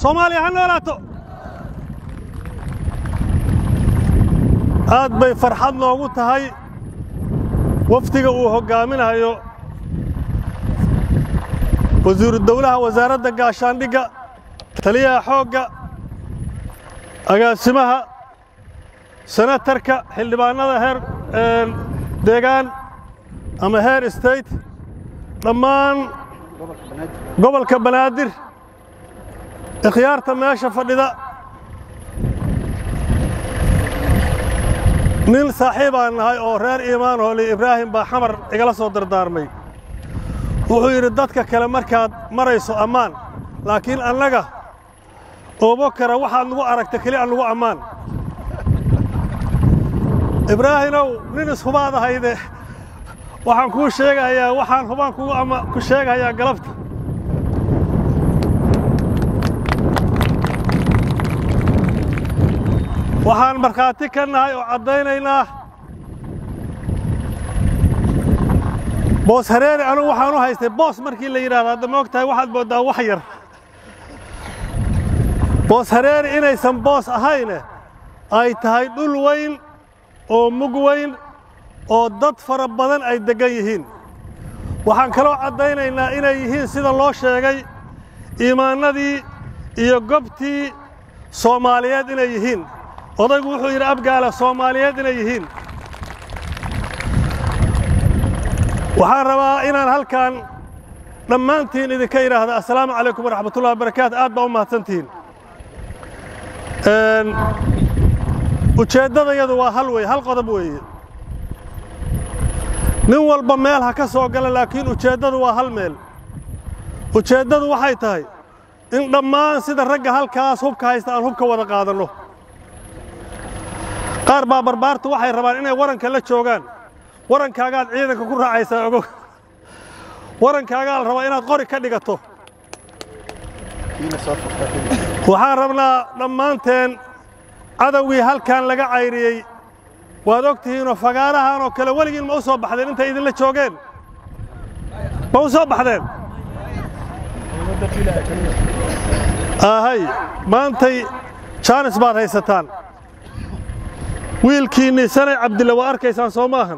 soomaaliya ha noolaato aad bay farxad noogu tahay wafdiga uu hoggaaminayo wasiiru dawlaha wasaaradda gaashaandhigga taliyaha xoogga agaasimaha senatarka xildhibaannada heer deegaan ama heer state dhammaan gobolka banaadir ikhyaarta meesha fadhida nin saaxiibaan nahay oo reer iimaan hooli ibraahim baa xamar igala soo dardaarmay wuxuu yidhi dadka kale markaad marayso ammaan laakiin annaga oobo kara waxaad nagu aragta keli an nagu ammaan ibraahimow nin ishubaad ahayde waxaan kuu sheegayaa waxaan hubaan ku sheegayaa galabta waxaan markhaati ka nahay oo caddaynaynaa boos hareeri anugu waxaan u haystay boos markii la yidhahdo hadda ma og tahay waxaad mooddaa wax yar boos hareeri inaysan boos ahayne ay tahay dhul weyn oo mug weyn oo dad fara badan ay deggan yihiin waxaan kaloo caddaynaynaa inay yihiin sida loo sheegay iimaannadii iyo gobtii soomaaliyeed inay yihiin odaygu wuxuu yidhi abgaala soomaaliyeed inay yihiin waxaan rabaa inaan halkan dhammaantiin idinka idhaahda assalaamu calaykum waraxmatullahi wabarakaatu aad baa u mahadsantihiin ujeeddadayadu waa hal wey hal qodob weeye nin walba meel ha ka soo gala laakiin ujeeddadu waa hal meel ujeeddadu waxay tahay in dhammaan sida ragga halkaas hubka haysta aan hubka wada qaadanno qaar baa barbaartu waxay rabaan inay waranka la joogaan warankaagaad ciidanka ku raacaysaa ogow warankaagaa la rabaa inaad qori ka dhigato waxaan rabnaa dhammaanteen cadowgii halkan laga cayriyey waad og tihiinoo fagaarahan oo kale weligiin ma u soo baxdeen intay idinla joogeen ma u soo baxdeen ahay maantay jaanis baad haysataan wiilkiinnii sanay cabdille waa arkaysaan soo maahan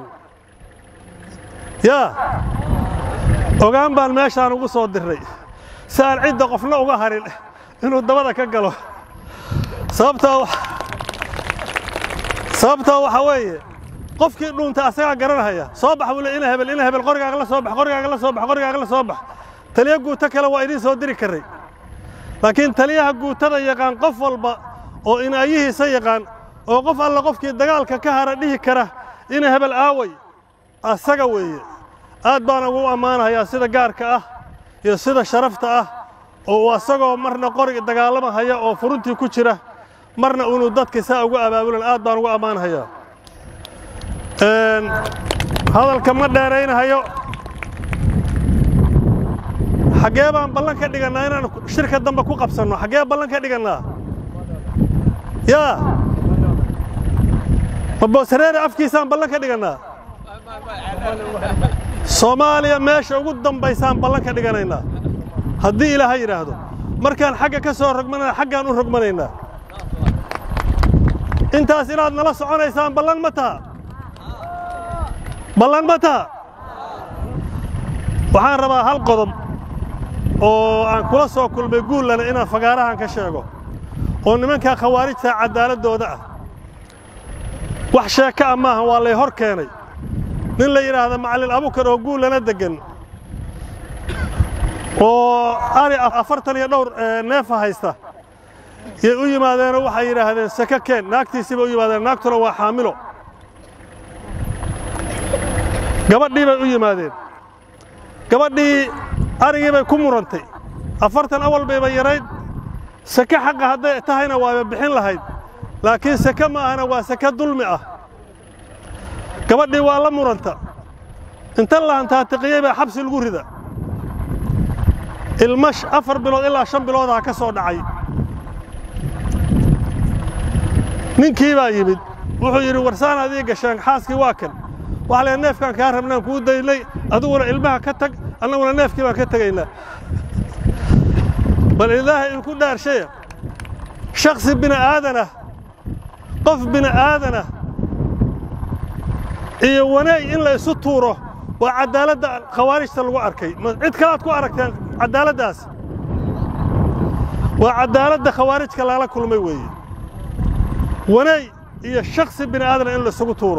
yaa ogaan baan meeshaan ugu soo dirray si aan cidda qofna uga harin inuu dabada ka galo sababtoo sababtoo waxaa weeye qofkii dhuunta asagaa garanahaya soo bax buu le ina hebel ina hebel qorigaaga la soo bax qorigaaga la soo bax qorigaaga la soo bax taliya guuto kale waa idiin soo diri karray laakiin taliyaha guutada yaqaan qof walba oo inaayihiisa yaqaan oo qof alla qofkii dagaalka ka hara dhihi kara ina hebel aaway asaga weeye aad baan ugu ammaanahayaa sida gaarka ah iyo sida sharafta ah oo uu asagoo marna qoriga dagaalamahaya oo furuntii ku jira marna uunu dadka saa ugu abaabulan aad baan ugu ammaanahayaa hadalka ma dheeraynahayo xaggee baan ballan ka dhigannaa inaan shirka dambe ku qabsanno xaggee ballan ka dhigannaa yaa ma booshareere afkiisaan ballan ka dhigannaa soomaaliya meesha ugu dambaysaan ballan ka dhiganaynaa haddii ilaaha yidhaahdo markaan xagga ka soo rogmanana xaggaan u rogmanaynaa intaas inaad nala soconaysaan ballan ma taha ballan ma taha waxaan rabaa hal qodob oo aan kula soo kulmay guullana inaan fagaarahan ka sheego oo nimankaa khawaarijta caddaaladdooda ah wax sheeko ah maaha waa lay hor keenay nin la yidhaahda macallin abukar oo guullana deggan oo ari afartan iyo dhowr neefa haysta yay u yimaadeenoo waxay yidhaahdeen saka keen naagtiisii bay u yimaadeen naagtuna waa xaamilo gabadhii bay u yimaadeen gabadhii arigii bay ku murantay afartan awal bayba yarayd sake xaqa hadday tahayna waaba bixin lahayd laakiin sake ma ahana waa sake dulmi ah gabadhii waa la muranta inta lahantaatiqiyey baa xabsi lagu rida ilmash afar bilood ilaa shan biloodaa ka soo dhacay ninkii baa yimid wuxuu yidhi warsaan adii gasheen xaaskii waa kan waxa lee neefkaan kaa rabnaan kuu daynay adiguna ilmaha ka tag annaguna neefkii baan ka tegaynaa bal ilaahay idinku dhaarshaya shaksi bini aadanah qof bini aadanah iyo wanaag in la isu tuuro waa caddaaladda khawaarijta lagu arkay cid kalaad ku aragteen caddaaladdaas waa caddaaladda khawaarijka lala kulmay weeye wanaag iyo shaksi bini aadana in laisugu tuuro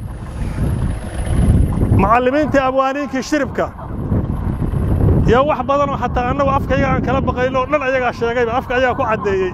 macallimiintii abwaaniinkii shiribka yaa wax badanoo xataa annagu afkayga aan kala baqayno oo dhan ayagaa sheegayba afka ayagaa ku caddeeyey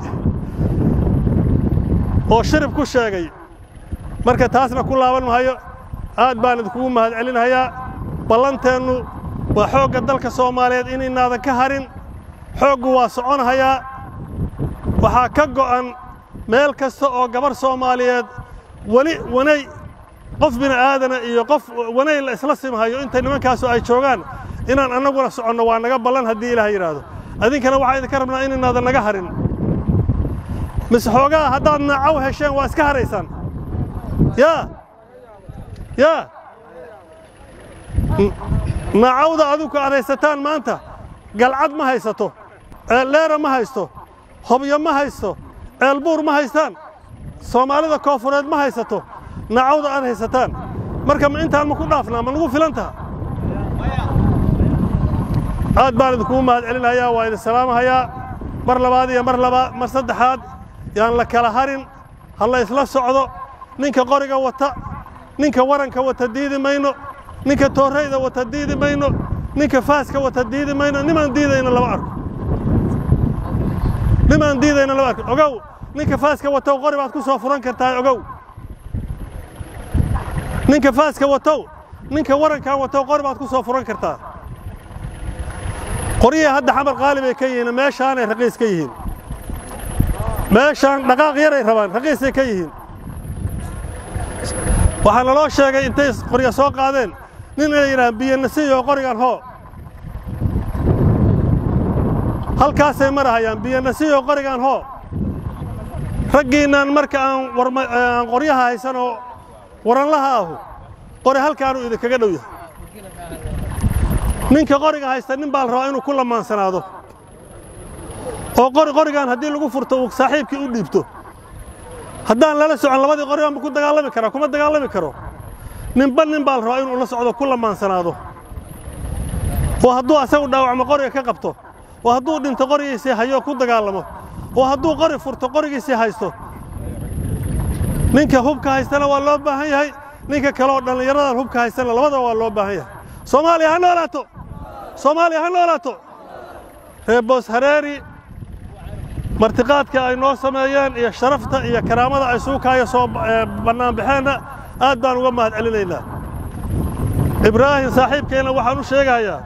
oo shirib ku sheegay marka taasna ku laaban mahayo aad baan idinkugu mahad celinhayaa ballanteennu waa xoogga dalka soomaaliyeed inaynaadan ka harin xooggu waa soconhayaa waxaa ka go'an meel kasta oo gabarh soomaaliyeed weli wanay qof bini aadana iyo qof wanay la isla simhayo inta nimankaasu ay joogaan inaan annaguna soconno waa naga ballan haddii ilaah yidhaahdo adinkana waxaa idinka rabnaa inaynaadan naga harin mise xoogaa haddaad naacaw hesheen waa iska haraysaan yaa yaa naacawda adinku aad haysataan maanta galcad ma haysato ceeldheera ma haysto hobyo ma haysto ceelbuur ma haystaan soomaalida koofureed ma haysato naacawda aad haysataan marka ma intaan ma ku dhaafnaa ma nagu filan taha aad baan idinkugu mahad celinayaa waa idin salaamahayaa mar labaad iyo mar labaa mar saddexaad yaan la kala harin ha la isla socdo ninka qoriga wata ninka waranka wata diidi mayno ninka toorrayda wata diidi mayno ninka faaska wata diidi mayno nimaan diidayna lama arko nimaan diidayna lama arko ogow ninka faaska watow qori baad ku soo furan kartaa ogow ninka faaska watow ninka warankan watow qori baad ku soo furan kartaa qoryihii hadda xamar qaali bay ka yihiin meeshaanay raqiis ka yihiin meeshaan dhaqaaq yaray rabaan raqiisay ka yihiin waxaa naloo sheegay intay qorya soo qaadeen nin inay yidhahaan biyanasiyo qorigan hoo halkaasay marahayaan biyanasiyo qorigan hoo raggiinnan marka aan qoryaha haysan oo waranlaha ahu qori halkaanuu idinkaga dhow yahay ninka qoriga haysta nin baa la rabaa inuu ku lamaansanaado oo qori qorigan haddii lagu furto uu saaxiibkii u dhiibto haddaan lala socon labadii qorigan ma ku dagaalami karaa kuma dagaalami karo ninba nin baa la rabaa inuu la socdo ku lamaansanaado oo hadduu asagu dhaawacmo qoriga ka qabto oo hadduu dhinto qorigiisii hayo ku dagaalamo oo hadduu qori furto qorigiisii haysto ninka hubka haystana waa loo baahan yahay ninka kale oo dhallinyaradan hubka haystana labadaba waa loo baahan yahay soomaaliya ha noolaato soomaaliya ha noolaato reer boos hareeri martiqaadka ay noo sameeyeen iyo sharafta iyo karaamada ay suukaayo soo bannaanbaxeenna aad baan uga mahad celinaynaa ibraahim saaxiibkeenna waxaan u sheegahayaa